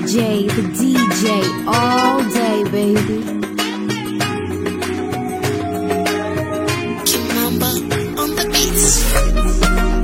DJ, the DJ, all day, baby. Kimamba on the beats.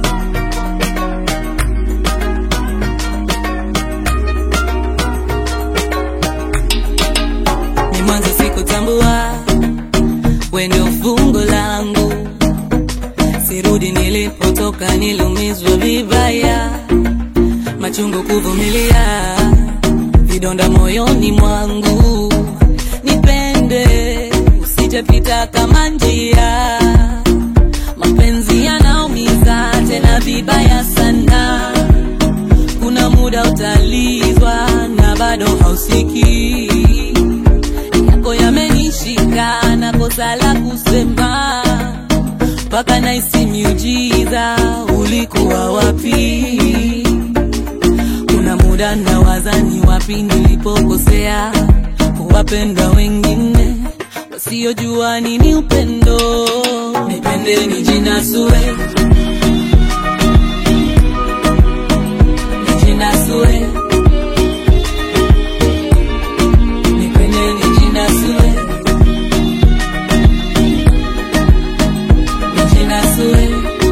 ni mwanzo sikutambua we ndio fungo langu sirudi nilipotoka niliumizwa vibaya machungu kuvumilia vidonda moyoni mwangu nipende usijapita kama njia mapenzi yanaumiza tena vibaya sana kuna muda utalizwa na bado hausikii yako yamenishika na kosa la kusema mpaka naisi miujiza ulikuwa wapi kuna muda na wazani wapi nilipokosea kuwapenda wengine wasiojua nini upendo nipende nijinasue nijinasue nipende nijinasue nijinasue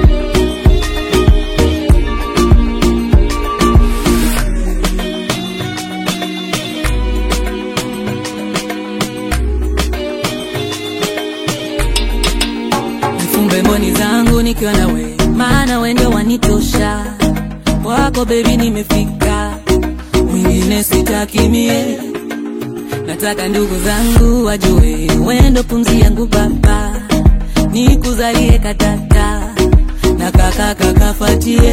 nifumbe mboni zangu nikiwa na we maana we ndio wanitosha wako bebi nimefika mwingine sitakimie nataka ndugu zangu wajue wendo pumzi yangu baba nikuzalie katata na kaka kakafatie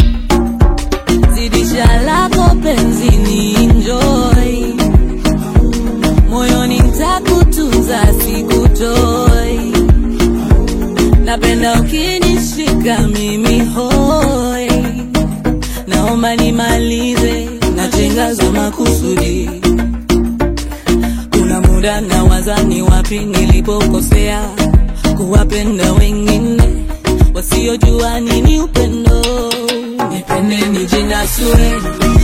zidisha lako penzi ni enjoy moyoni ntakutunza sikutoi napenda ukinishika mimi hoi naomba nimalize na chenga za makusudi kuna muda na wazani wapi nilipokosea kuwapenda wengine wasiojua nini upendo nipende nijinasue